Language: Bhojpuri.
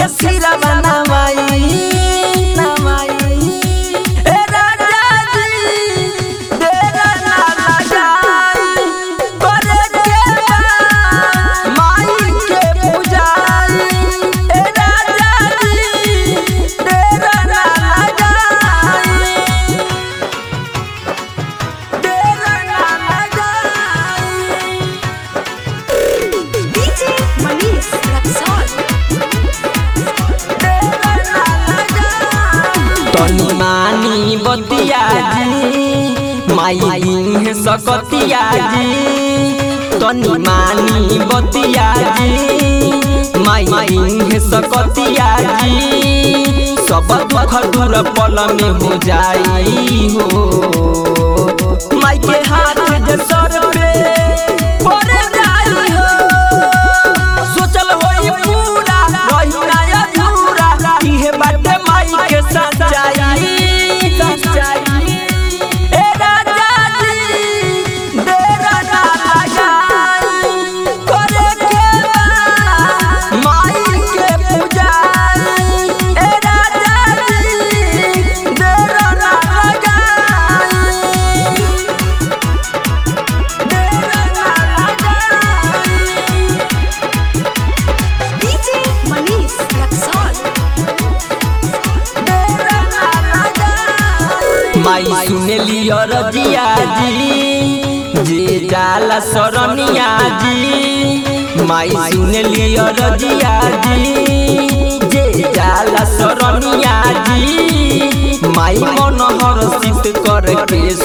के सिरा बनवाई नवाई ए राजा जी तेरा ना लगाई करे के बा माई के पूजाई ए राजा जी तेरा ना लगाई तेरा ना लगाई DJ Manish Raksol. तनी मानी बतिया जी माई है सकतिया जी तनी मानी बतिया जी माई है सकतिया जी सब दुख दूर पल में हो जाई हो माई के हाथ जे सर पे पड़ जाई हो सोचल होई पूरा रही ना अधूरा इहे बाटे माई के सच्चाई सच्चाई ए राजा जी डेरा ना लगाई करे के बा माई के पूजाई ए राजा जी डेरा ना लगाई डेरा ना लगाई DJ Manish Raksol. माई सुने लियो रजिया जी जे जाला सरनिया जी माई सुने लियो रजिया जी जे जाला सरनिया जी माई मन हर्षित कर के